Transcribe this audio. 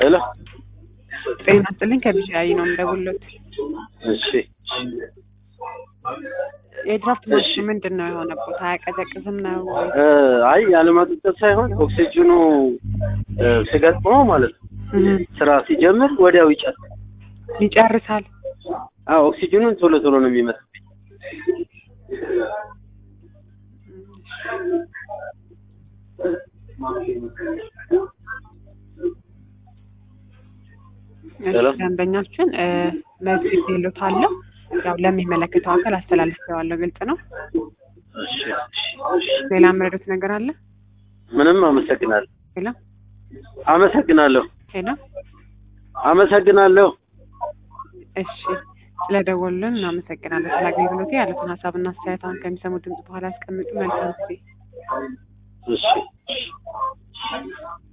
ሄሎ ጤና ይስጥልኝ ከቢሻይ ነው የምደውልዎት። እሺ የድራፍት ማሽኑ ምንድን ነው የሆነበት? አያቀዘቅዝም ነው ወይ? እ አይ ያለማቀዝቀዝ ሳይሆን ኦክሲጅኑ እ ሲገጥመው ማለት ነው እህ፣ ስራ ሲጀምር ወዲያው ይጨርሳል። ይጨርሳል። አዎ ኦክሲጅኑን ቶሎ ቶሎ ነው የሚመስልኝ። እሺ፣ ሄሎ። ደንበኛችን እ መዝግብ ይሉታለሁ። ያው ለሚመለከተው አካል አስተላልፌዋለሁ። ግልጽ ነው። እሺ እሺ። ሌላ የምረዱት ነገር አለ? ምንም አመሰግናለሁ ሌላ አመሰግናለሁ ሌላ? አመሰግናለሁ። እሺ ስለደወሉልን እናመሰግናለን። ስለ አገልግሎቴ ያሉትን ሀሳብና አስተያየት አሁን ከሚሰሙት ድምጽ በኋላ ያስቀምጡ። መልካም ጊዜ። እሺ